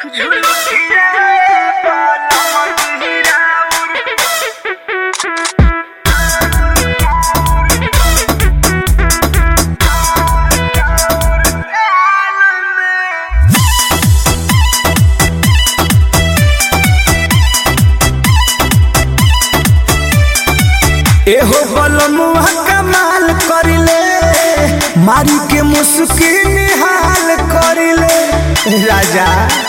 एहो बलमुआ कमाल करिले मारी के मुस्की निहाल करिले राजा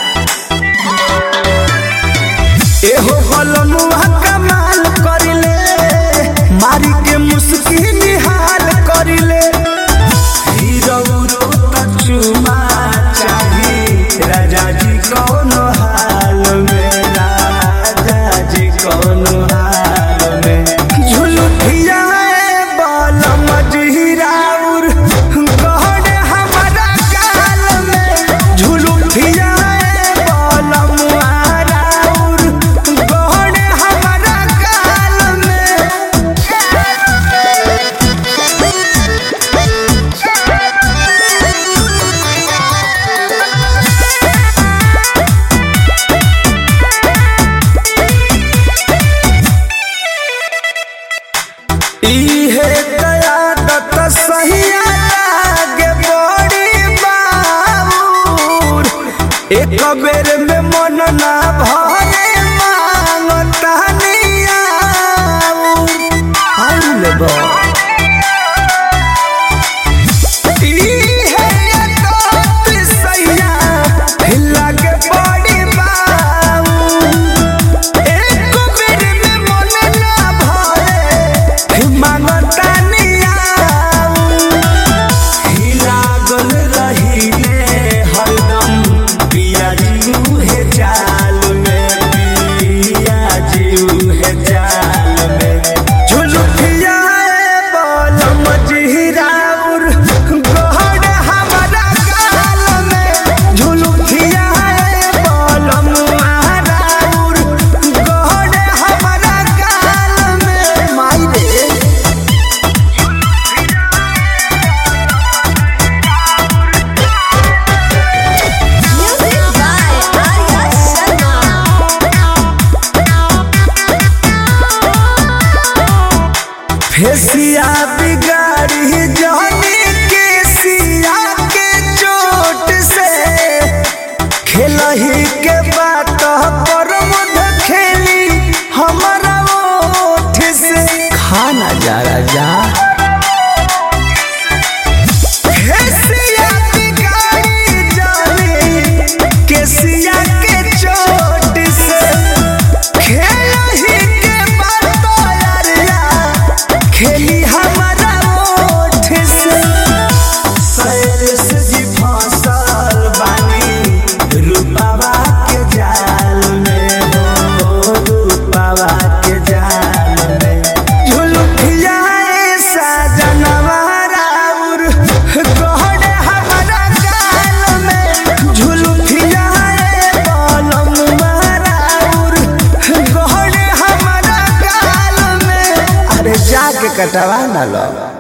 एहो बलमुआ कमाल करिले मारी के मुस्की निहाल करिले हीरो त चुमा चाही राजा जी कौन हाल में राजा जी कौन हाल में झुलुठिया बल मजहिराउर गहन हमारा गाल में झुलुठिया बल मुहाराउर गहन हमारा गाल में इहे कयादत सहिया लागे बड़ी बाबूर एक बेर में मन ना भरे मांगता नियाऊर आउल बा इहे कयादत सहिया लागे बड़ी बाबूर एक बेर में मन ना भरे मांगता नियाऊ लागल रहिले हरदम पिया जीऊ हे चाल में पिया जीऊ हे चाल में झुलुठिया बल मजहिराउर गहन हमारा गाल में झुलुठिया बल मुहाराउर गहन हमारा गाल में माई रे Music by Arya Sharma. फेसिया बिगाड़ी जानी के सिया के चोट से खेलही के बात पर मुद खेली हमारा ओठ से खाना जा राजा फेसिया बिगाड़ी जानी के सिया के चोट से खेलही के बात यारिया खेली हमारा ओठ से सैरस जी फसल बानी रूपावा के जाल में हो रूपावा के जाल में झुलुठिया ऐसा जनवाराउर गहन हमारा गाल में झुलुठिया बलम माराउर गहन हमारा गाल में अरे जाके कटवा ना लो